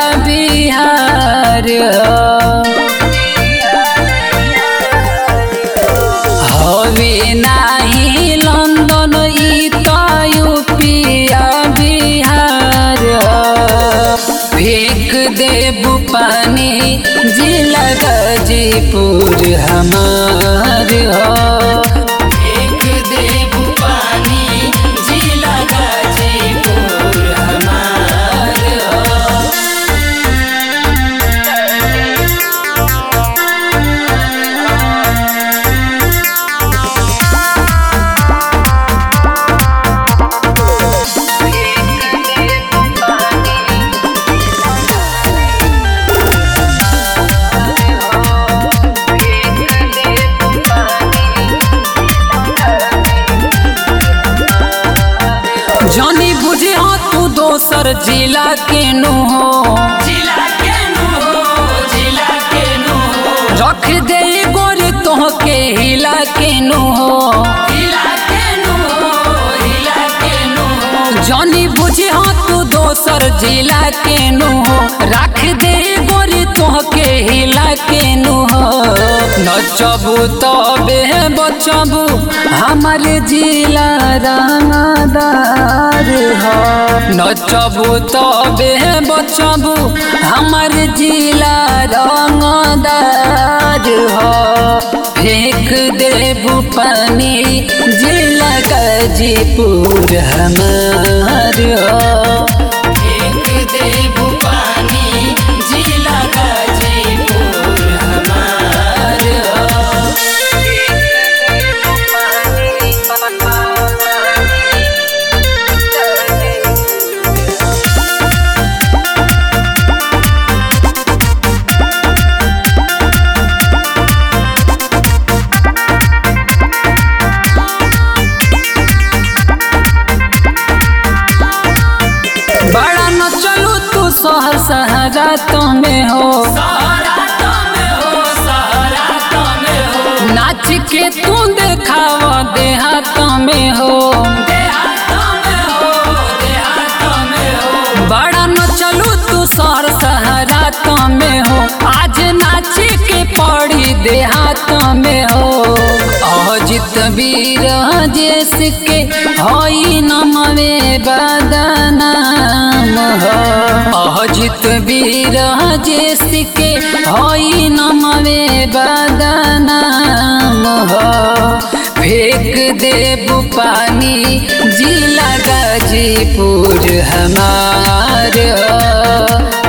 बिहार हवे नाही लंदन ई त यूपिया बिहार फेंक देबू पानी जिला गाजीपुर हमार फेंक देबू पानी जिला गाजीपुर हमार जानी बुझे हो तू दोसर जिला के नु हो जिला के नु हो जिला के नु हो रख दे गोरी तोहके हिला के नु हो हिला के नु हो हिला के नु हो जानी बुझे हो तू दोसर जिला के नु हो रख दे गोरी तोहके हिला के नु हो नचबू तबे बचबू हमर जिला रंगदार हो नचबू तबे बचबू हमर जिला रंगदार हो फेंक देबू पानी जिला गाजीपुर हमार हो फेंक देबू पानी जिला गाजीपुर हमार हो बड़ा न चलू तू शहर सहरा में हो नाच के तू देखाव देहात में हो बड़ा न चलू तू शहर सहरा में हो आज नाच के पड़ी देहात में हो अजित वीर जैस के हई नमवे बदनाम हो अजित वीर जैस के हई नमवे बदनाम हो फेंक देबू पानी जिला गाजीपुर हमार हो